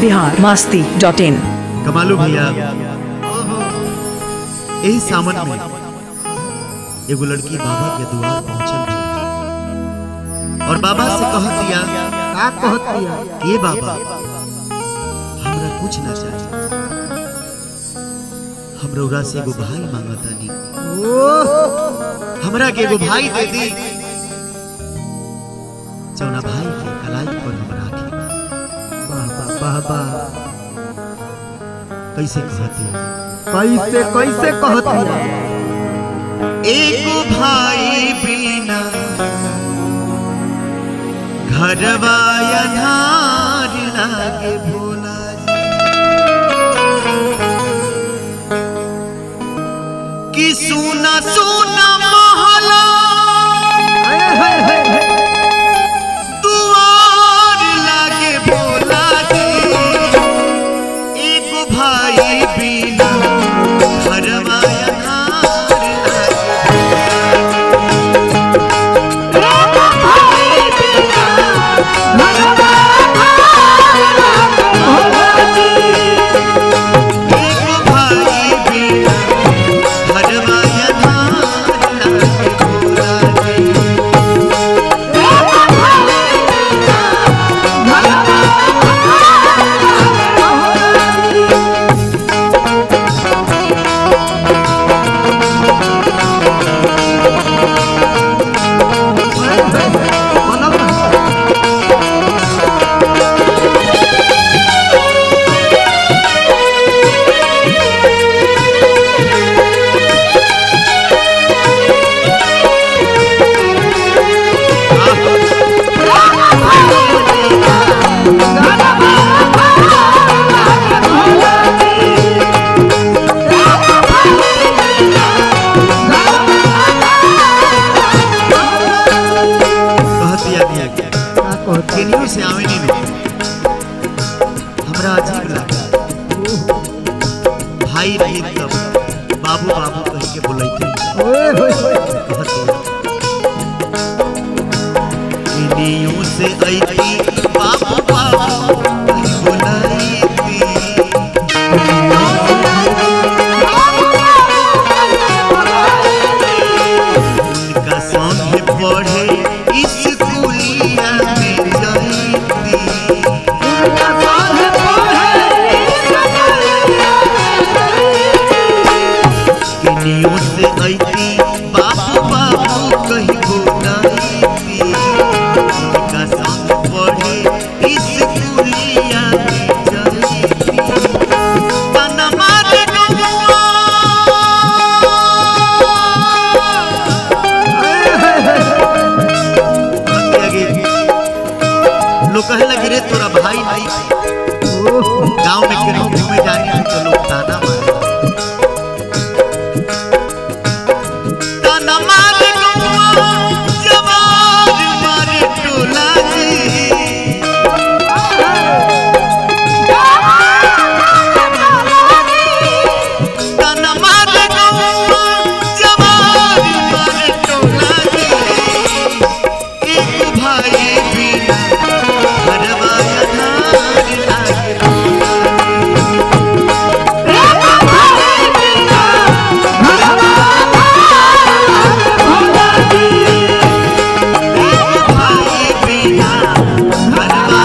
Bihar Masti dot in कमालू भैया यही सावन में एगो लड़की बाबा के द्वार पहुंचल बिया। और बाबा से कह दिया का कहत दिया ये बाबा हमरा कुछ ना चाहिए हम रउरा से एगो भाई मांगतानी हमरा के एगो भाई दे दी जौना भाई के कलाई पर हम राखी बाबा बाबा कैसे कहते हैं कैसे कैसे कहत दिया एगो भाई बिना घरवा अन्हार लागे भोला जी कि सुना सुना महला हाय हाय हाय हाय। दुआर लागे भोला जी एगो भाई बिना घरवा अन्हार लागे एगो भाई बिना घरवा अन्हार लागे भोला जी बनल ना। कहत दिया दिया गया का कहत केनियो से आवे नहीं मिले हमरा अजीब लगा भाई रही तब बाबू बाबू कह के बोलैते ओए होए होए। कहत दिया केनियो से ऐती बाबू बाबू कह बोलैती उनका संग पढ़े स्कूलिया में जाती केनियो से ऐती बाबू बाबू कही बोलैती उनका संग पढ़े स्कूलिया में जाती तनमा रे गौआ आगे लोग कहे लगे रे तोरा भाई नहीं गांव में केनो घूमे जानी है तो लोग ताना मारे ताना मारे गौआ जवार मारे टोला जी ताना मारे गौआ जवार मारे टोला जी एक भाई बिना घरवा अन्हार लागे एक भाई बिना घरवा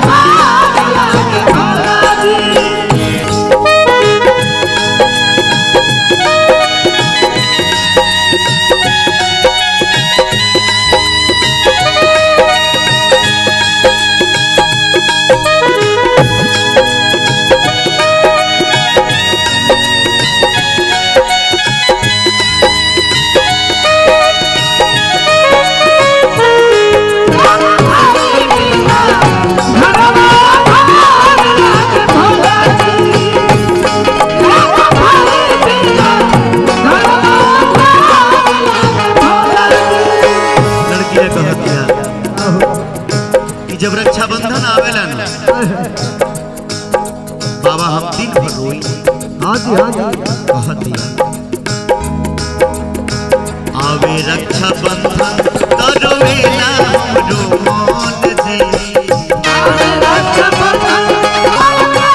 लड़की ने कह दिया कि जब रक्षाबंधन आवेला ना बाबा हम दिन भर रोई हाँ जी हाँ जी कह दिया आवे रक्षाबंधन तरोवेला हमरो मन जी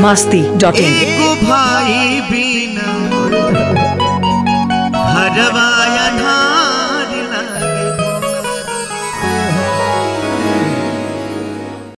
masti.in. एगो